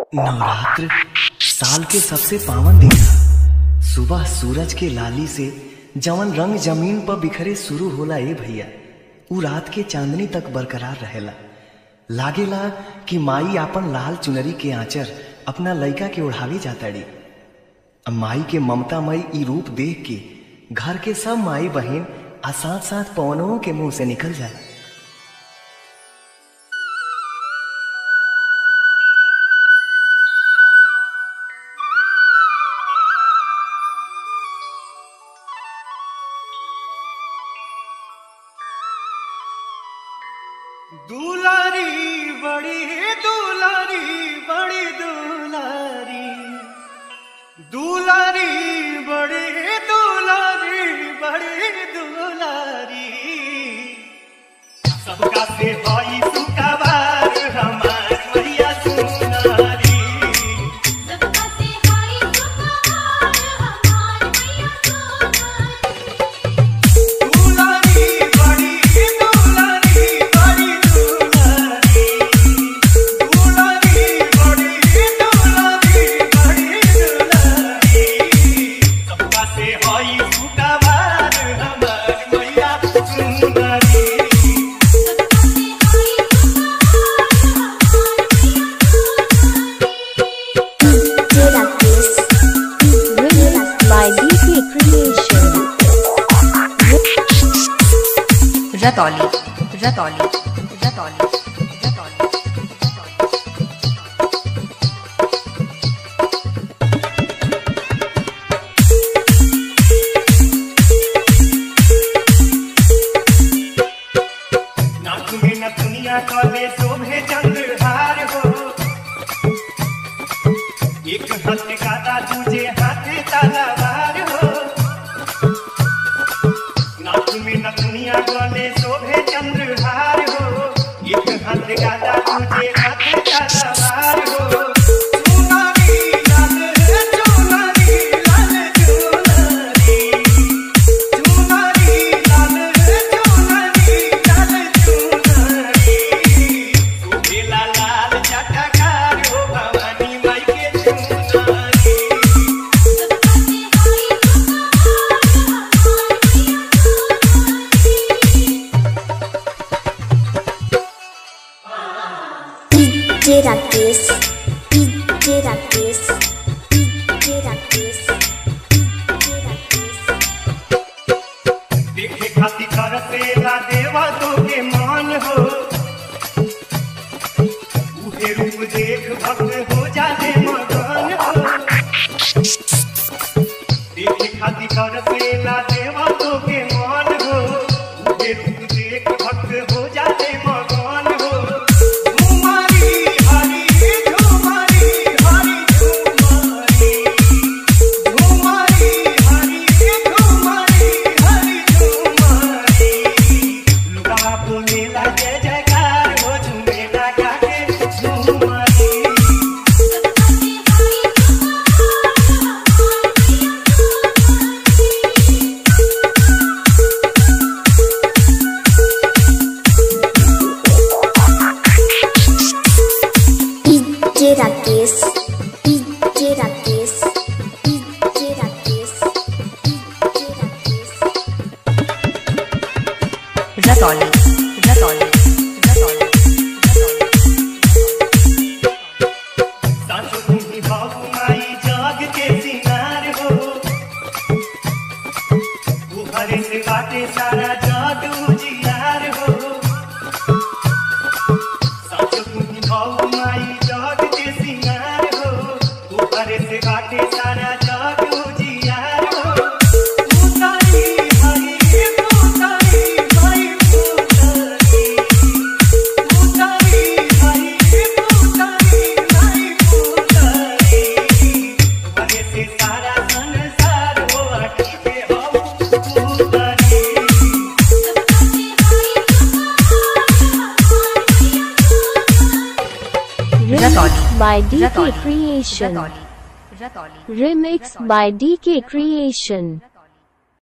नवरात्र साल के सबसे पावन दिन ह सुबह सूरज के लाली से जवन रंग जमीन पर बिखरे शुरू होला ए भैया उ रात के चांदनी तक बरकरार रहेला लागेला कि माई आपन लाल चुनरी के आंचर अपना लइका के ओढ़ावे जाताड़ी अब माई के ममतामयी ई रूप देख के घर के सब माई बहन आ साथ साथ पवनों के मुंह से निकल जाए दुलारी बड़ी दुलारी बड़ी दुलारी दुलारी बड़ी दुलारी बड़ी दुलारी सबका से भाई सुकवार हमार मैया सुनारी सबका से हाय सुखवार हमार मैया सोनारी दुलारी बड़ी दुलारी बड़ी दुलारी दुलारी बड़ी दुलारी बड़ी दुलारी सबका से होई सुकवार हमार मैया सुनारी सबका से हाय सुखवार हमार मैया Sonari Remixed by DK Creation. Ratauli Ratauli Ratauli Ratauli नाक में न दुनिया काले शोभे चंद्रहार हो एक हाथ कादा दूजे हाथ तलवार हो नाक में न दुनिया काले शोभे चंद्रहार हो एक हाथ कादा दूजे हाथ तलवार हो चुनरी लाल चुनरी लाल चुनरी चुनरी लाल चुनरी लाल चुनरी सुहेला लाल चटकार हो भवानी माई के चुनरी सबका से हाय सुखवार हमार मैया Sonari DJ Rakesh. DJ Rakesh. DJ Rakesh. DJ Rakesh. देखे खाती करसेला देवा तो के मान हो उहे रूप देख भक्त हो जाले मगन हो देखे खाती करसेला देवा तो के मान हो उहे रूप देख भक्त हो जाले मगन हो झुमारी हरी झुमारी हरी झुमारी झुमारी हरी झुमारी हरी झुमारी लुगा बोलेला जय जयकार हो झुमेला गाके झुमारी सबका से हाय सुखवार हमार मैया Sonari DJ Rakesh. DJ Rakesh. DJ Rakesh. DJ Rakesh. Ratauli Ratauli Ratauli सासु तुम्ही बाबू माई जाग के सिंगार हो बुहारे से बाटे सारा जाग उजियार हो सासु तुम्ही बाबू माई जाग के सिंगार हो बुहारे से बाटे सारा जाग उजियार हो उतारी हरी उतारी माई उतारी उतारी हरी उतारी माई उतारी बने से सारा संसार हो अटकी के हम उतारी सबका से हाय सुखवार हमार मैया Sonari Remixed by DK Ratauli Creation. Ratauli Ratauli Remixed by DK Creation.